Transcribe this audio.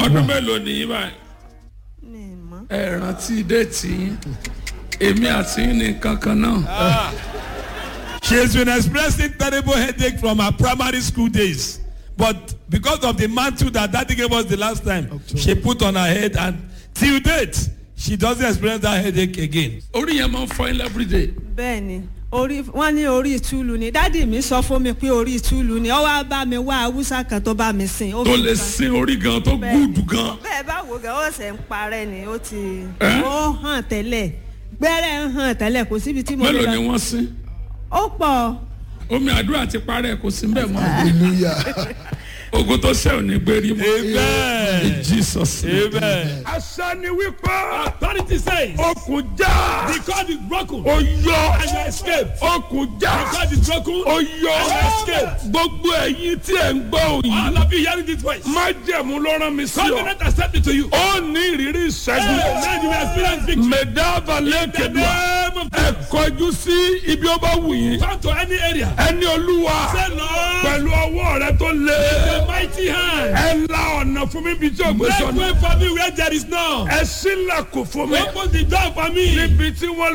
ọdún mélòó nìyí báyìí mi ì mọ̀. ẹ rántí déètì yín èmi àti yín ní kankan náà She has been expressing terrible headache from her primary school days. But because of the mantle that daddy gave us the last time, she put on her head and till date, she doesn't experience that headache again. orí yẹn máa ń fọ yín everyday bẹ́ẹ̀ ni orí wọ́n ní orí ìtúlù ni dádì mi sọ fún mi pé orí ìtúlù ni ó wá bá mi wá haúsá kan tó bá mi sìn. ó tó fi lè ba- sin orí gan tó gúdù gan bẹ́ẹ̀ bá wò gan ó ṣe ń parẹ́ ni ó ti Ẹ́? ó hàn tẹ́lẹ̀ gbẹ́rẹ́ ń hàn tẹ́lẹ̀ kò síbi tí mo mélòó lọ. ni wọ́n sin ó pọ̀ omi àdúrà ti parẹ́ kò sí bẹ́ẹ̀ mọ́ hallelujah ogun tó ṣe ò ní gbérí mọ́ Amen. in jesus name. Amen. àṣà ni wípé Authority says okùn já the cord is broken ó yọ and you escape. okùn The já cord is broken ó yọ and you escape. gbogbo ẹ̀yin tí ẹ̀ ń gbọ́ òyìn All of you hearing this voice. májẹ̀mú ló rán mi sí ọ Covenant accepted to you. ó ní ìrírí ìṣẹ́gun Amen. You will experience victory. mẹ̀dáàbà In the lẹ́kẹ̀dùà name of ẹ kọjú sí ibi ó bá wù yín Come to any area. ẹni olúwa Say Lord, pẹ̀lú ọwọ́ rẹ tó lé the mighty hand. ẹ la ọ̀nà fún mi bí tí o gbé Make sọ̀nà way for me where there is none. ẹ sílẹ̀kùn fún mi Open the door for me. níbi tí wọ́n